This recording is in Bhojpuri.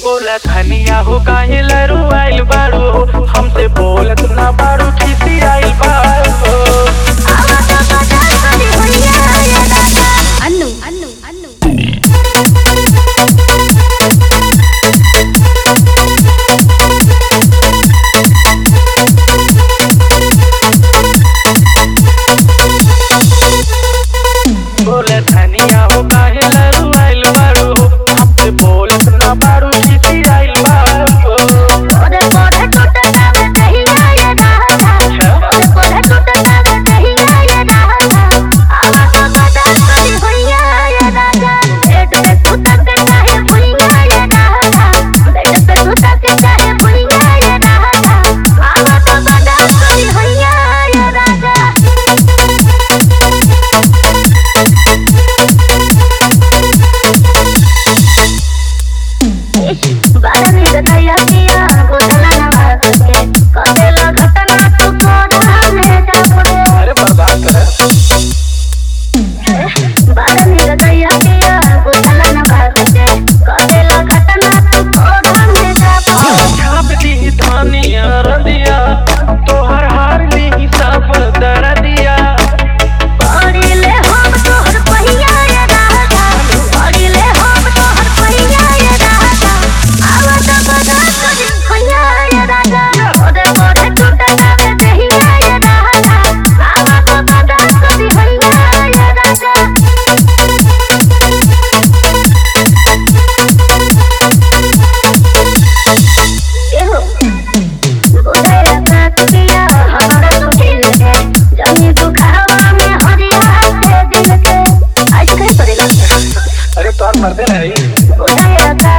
बोला धनिया हो काहे लरू आइल बाड़ू हमसे बोलत ना बाड़ू खिसी आइल बाड़ू अनु अनु अनु बोला धनिया हो काहे लरू आइल बाड़ू हमसे बोलत ना बाड़ू खिसी आइल बाड़ू बारा निर्दया किया गोदला नवाज के कतेला घटना तू कोड़ा में जापड़े अरे बर्बाद कर बारा निर्दया किया गोदला नवाज के कतेला घटना तू कोड़ा में जापड़े छाप दी धनिया रंदिया तोहर हार ली सब दर दिया पड़िले हम तोहर पहिया ये राजा पड़िले हम तोहर पहिया ये राजा आवत बदा तुझ पहिया ये राजा ओदे ओदे टूटना में दहिया ये राजा आवत बदा तुझ पहिया ये राजा एहो बोले साथ पिया हमारा तो दिल है जानी तू खावा में हरिया के दिल के आज कहीं पड़ेगा अरे तोहर मर्दे नहीं बोले